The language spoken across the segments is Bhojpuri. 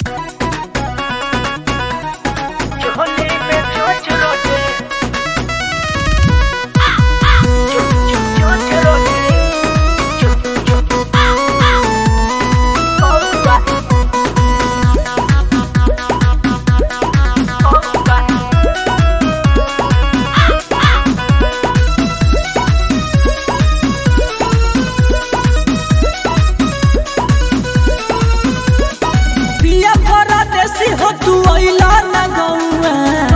हो तू अइला ना गौआ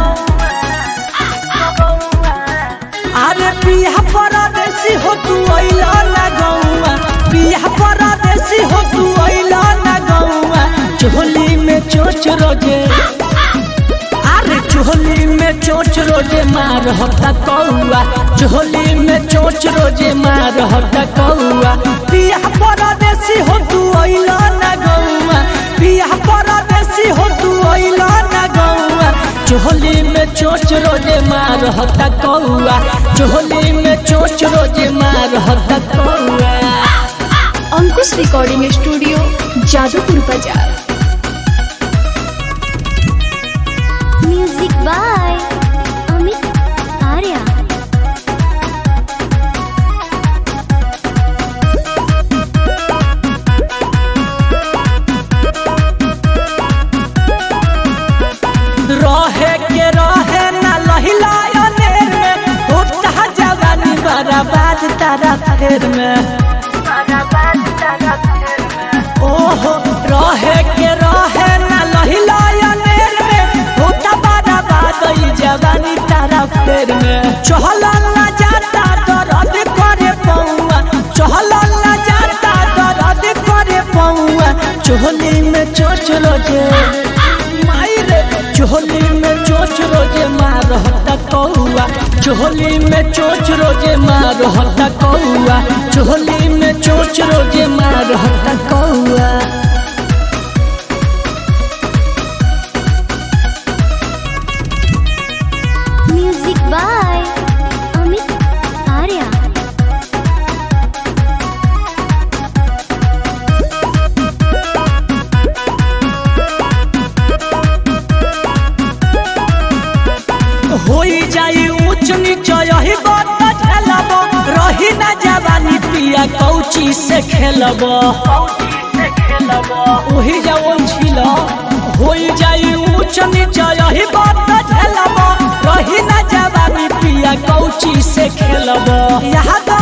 अरे पिया परदेसी हो तू अइला ना गौआ पिया परदेसी हो तू अइला ना गौआ चोली में चोच रोजे अरे चोली में चोच रोजे मार होता कौआ चोली में चोच रोजे मार होता कौआ पिया परदेसी हो तू अइला ना गौआ पिया परदेसी हो तू अइला ना गौआ चोली में चोच रोजे मार होता कौआ चोली में चोच रोजे मार होता कौआ अंकुश रिकॉर्डिंग स्टूडियो जादूपुर बाजार म्यूजिक बाय अमित आर्या रहे के रहे ना लहिला अनेर में होता जवानी बर्बाद तारा फेर में ओहो रहे के रहे ना लहिला अनेर में होता बर्बाद ई जवानी तारा फेर में चहल ना जाता दर्द करे पौआ चहल ना जाता दर्द करे पौआ चोली में चोच रोजे मायरे चोली में चोच रोजे मार हता कौआ चोली में चोच रोजे मार हता कौआ चोली में चोच रोजे मार हता कौआ म्यूजिक बाय अमित आर्या होई जाई ऊंच नीच यही बात झेलब रही ना जवानी पिया कौची से खेलब ओही जवन छिल होई जाई ऊंच नीच यही बात झेलब रही ना जवानी पिया कौची से खेलब यहाँ तो